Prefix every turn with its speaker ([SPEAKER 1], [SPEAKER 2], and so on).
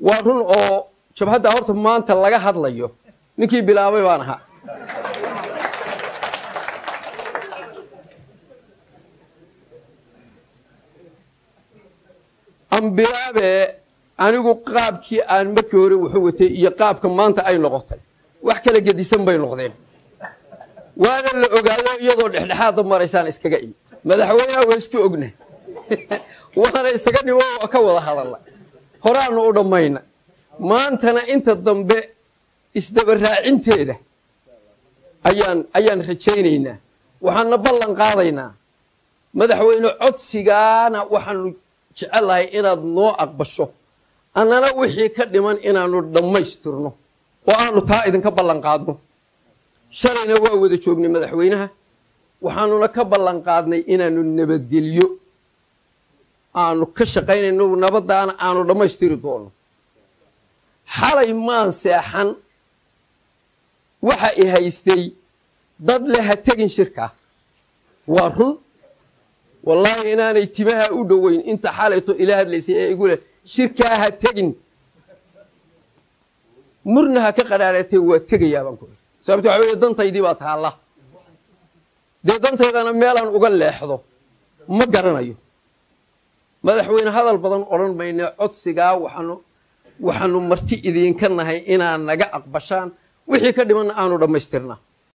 [SPEAKER 1] waa run oo jabhadda horta maanta laga hadlayo ninkii bilaabay baan ahaa aan bilaabe anigu qaabkii aan markii hore wuxuu watay iyo qaabka maanta ay noqotay wax kala gedisan bay noqdeen waana la ogaado iyadoo dhexdhexaada maraysaan iskaga imi madaxweynaha waa iska ogna waana isaga dhimo waa ka wada hadalla horaanu u dhammayna maantana inta dambe isdabaraacinteeda ayaan ayaan rajaynaynaa waxaana ballan qaadaynaa madaxweyne codsigaana waxaanu jecelahay inaad noo aqbasho annana wixii ka dhiman inaanu dhammaystirno oo aanu taa idinka ballan qaadno shalayna waa wada joognay madaxweynaha waxaanuna ka ballan qaadnay inaanu nabadgelyo aanu ka shaqaynayno nabaddaana aanu dhammaystiri doono xalay maan seexan waxa i haystay dad le ha tegin shirkaa waa run wallaahi inaanay timaha u dhoweyn inta xalayto ila hadlaysay ee igu leh shirkaa ha tegin murna ha ka qadhaadhatee waa tegayaa baan ku iri sababto waxa weye dantaydii baa taalla dee dantaydana meelaan uga leexdo ma garanayo madaxweyne hadal badan odhan mayne codsigaa waxaanu waxaanu marti idinka nahay inaad naga aqbashaan wixii ka dhimanna aanu dhammaystirnaa